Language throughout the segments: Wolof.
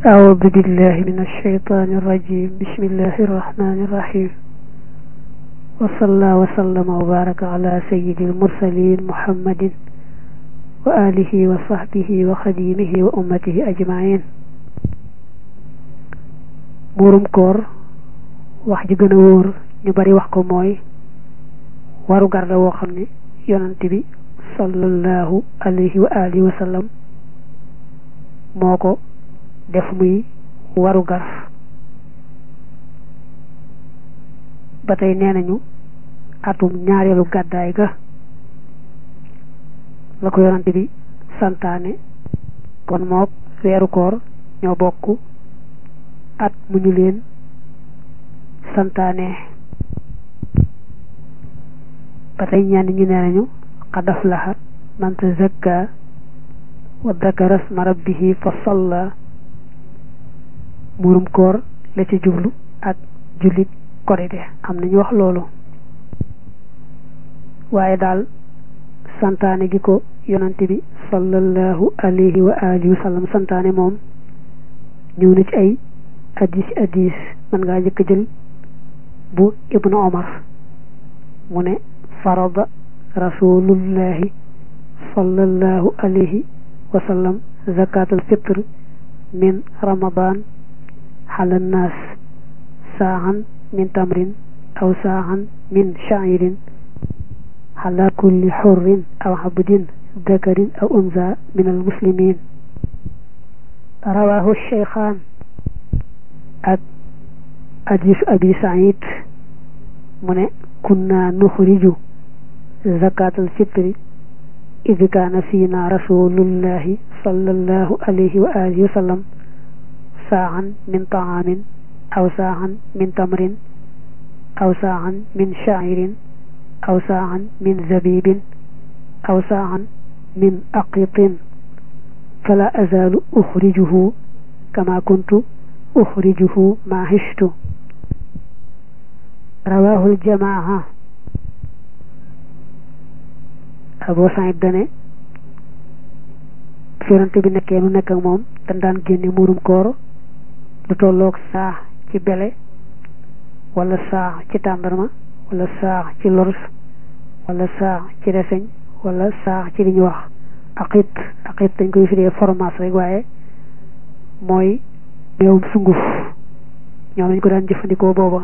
أعوذ بالله من الشيطان الرجيم بسم الله الرحمن الرحيم وصلى وسلم وبارك على سيد المرسلين محمد وآله وصحبه وخديمه وأمته أجمعين muurum koor wax ji gën a wóor ñu bari wax ko mooy waru gar la woo xam ne yonent bi sallallahu alayhi wa alihi wa sallam moo ko def muy waru gar ba tey nee nañu atum ñaareelu gàddaay ga la ko yonent bi santaane kon mook weeru koor ñoo bokk at mu ñu leen santaane ba tey ñenn ñu nee nañu qad aflaha man tazakka wa dakara sma rabbihi fa salla muurum koor la ci jublu ak jullit korite am nañu wax loolu waaye daal santaane gi ko yonante bi sallallahu alayhi wa alihi wa sallam santaane moom ñëw na ci ay addis addis man ngaa jëkk jël bu ibnu omar mu ne farada rasulullahi sallallahu alayhi wa sallam zakatul fitr min ramadan ala nnaas saaxan min tamrin aw saaxan min sha'irin ala kulli xurrin aw abdin dakarin aw unsa min almuslimin rawahu cheykhaan ak hadiisu abi saïd mu ne kunna nuxriju zakatal fitri id kaana fiina rasulullahi sallallahu alayhi wa alihi wa sallam saaxan min taamin aw saaxan min tamrin aw saaxan min sha'irin aw saaxan min zabibin aw saaxan min aqitin fala azaalu uxrijuhu kama kuntu uxrijuhu ma hishtu rawahul jamaa Abu Saïd dane yonante bi nekkee nu nekk ak moom dañ daan génne muurum koor lu tolloog saax ci bele wala saax ci tàndarma wala saax ci lors wala saax ci reseñ wala saax ci li ñuy wax aqit aqit dañ koy firee fromage rek waaye mooy meewum sunguf ñoom lañ ko daan jëfandikoo booba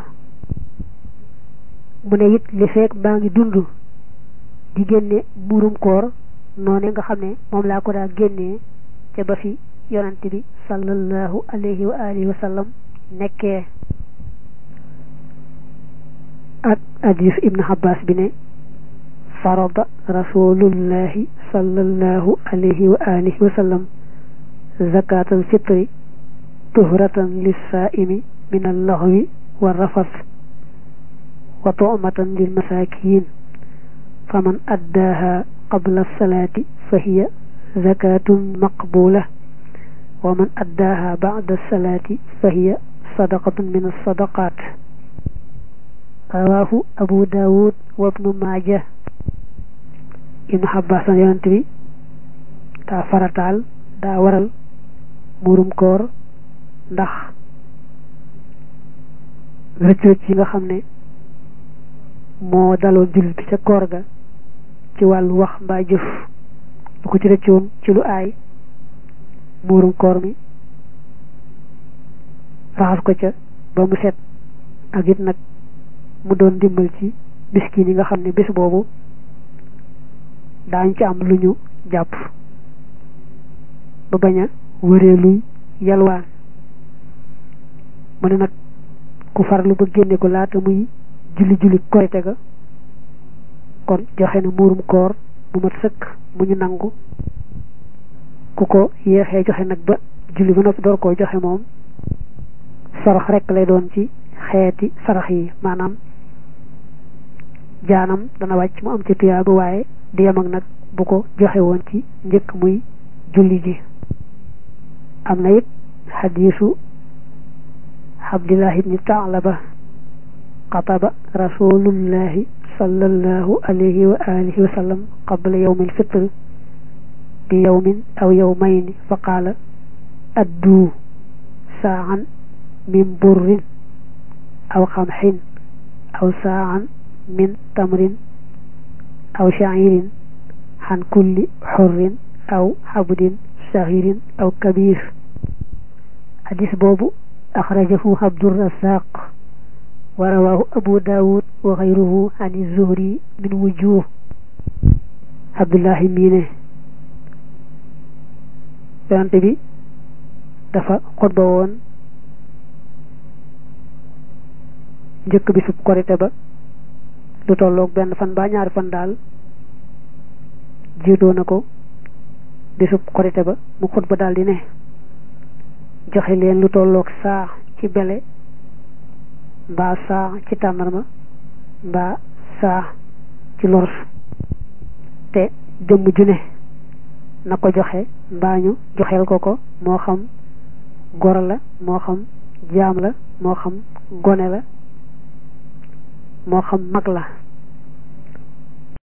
mu ne it li feek baa ngi dund di génne muurum koor noone nga xam ne moom laa ko daa génnee ca ba fi yonante bi sallallahu alayhi wa alihi wa sallam nekkee ak hadis ibnu abbas bi ne farada rasulullahi sallallahu alayhi wa alihi wa sallam zakatal fitri tuhratan lissaaimi min allaxwi wa rafas wa tu'matan lil masakin faman addaaha qabla salaati fa hiya zakatun maqbula wa man addaaha ba'da salaati fa hiya sadaqatun min as-sadaqat rawaahu abu daawud wa ibnu maaja ibnu abbas an yonent bi daa farataal daa waral muurum koor ndax rëcc rëcc yi nga xam ne moo daloon jullit bi ca koor ga ci wàllu wax mbaa jëf bu ko ci rëccoon ci lu aay muurum koor mi raxas ko ca ba mu set ak it nag mu doon dimbal ci miskin yi nga xam ne bés boobu daañ ci am lu ñu jàpp ba bañ a wëree luy yalwaan mu ne nag ku farlu ba génne ko laata muy julli julli korite ga kon joxe na muurum koor bu mat sëkk mu ñu nangu ku ko yéexee joxe nag ba julli ba noppi door koo joxe moom sarax rekk lay doon ci xeeti sarax yi maanaam jaanam dana wàcc mu am ci tuyaa ba waaye di yem ak nag bu ko joxe woon ci njëkk muy julli ji am na it xadiisu abdillah ibni taalaba xataba rasulullahi sallallahu alayhi wa alihi wa sallam qabla yawmi alfitr bi yawmin aw yawmayni fa qaala addu saan min burrin aw xamxin aw saan min tamrin aw sha'irin xan kulli xurrin aw xabdin saxirin aw kabir hadis boobu axrajahu abdurazaq wa rawahu abu daawud wa xayruhu an zuhri min wujuh abdullahi miine yonante bi dafa xutba woon njëkk bi sub korite ba lu tolloog benn fan ba ñaari fan daal jiitoo na ko bi sub korite ba mu xutba daal di ne joxe leen lu tolloog saa ci bele mbaa saa ci tàndarma mbaa saa ci lors te jëmm ju ne na ko joxe mbaa ñu joxeel ko ko moo xam goro la moo xam jaam la moo xam gone la moo xam mag la